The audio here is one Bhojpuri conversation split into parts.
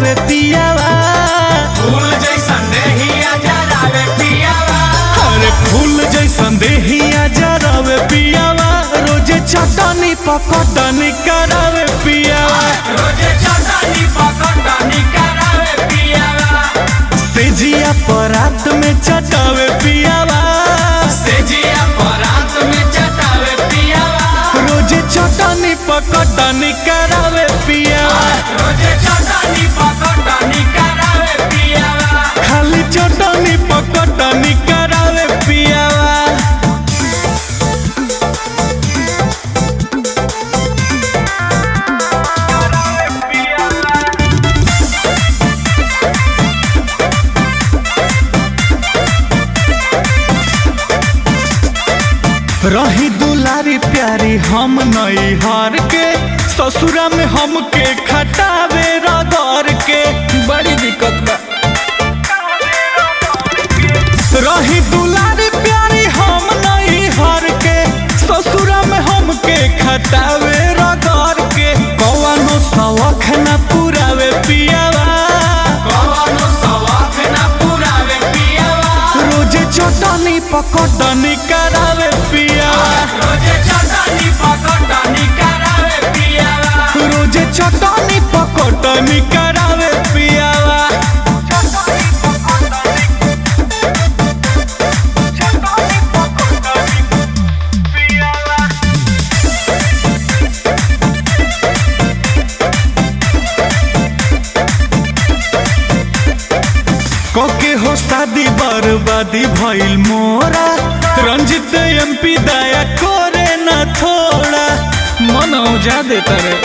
जरावे पियावा फूल जैसन देहिया जरावे पियावा अरे फूल जैसन देहिया जरावे पियावा रोजे चटनी पकटनी करावे पियावा रोजे चटनी पकटनी करावे पियावा सेजिया परात में चटावे पियावा सेजिया परात में चटावे पियावा रोजे चटनी पकटनी करावे पियावा रोजे चटनी पकटनी करावे पियावा खाली चटनी पकटनी करावे पियावा रही दुलारी प्यारी हम नई हार के ससुरा में हमके खटावे रगड़ के बड़ी दिक्कत बा रही दुलारी प्यारी हम नई हार के ससुरा में हमके खटावे रगड़ के कौनो शौख न पुरावे पियावा कवनो सवाख ना पुरावे पियावा रोजे चटनी पकटनी करावे पियावा रोजे चटनी पकटनी करावे पियावा रोजे चटनी पकटनी करावे पियावा कोके हो शादी बर्बादी भइल मोरा रंजित एमपी दया करे न थोड़ा मन औजा देता रे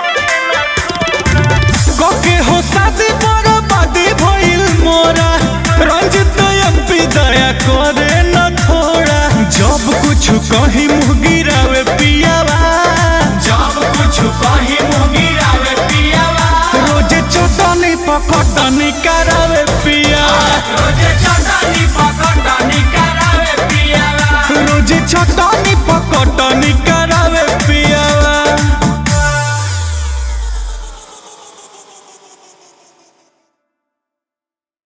कोके हो शादी बर्बादी भइल मोरा रंजित एमपी दया करे न थोड़ा जब कुछ कहीं मुँह गिरावे पियावा जब कुछ कहीं मुँह गिरावे पियावा रोजे चटनी पकटनी करावे पियावा रोजे चटनी पकटनी करावे पियावा रोजे चटनी पकटनी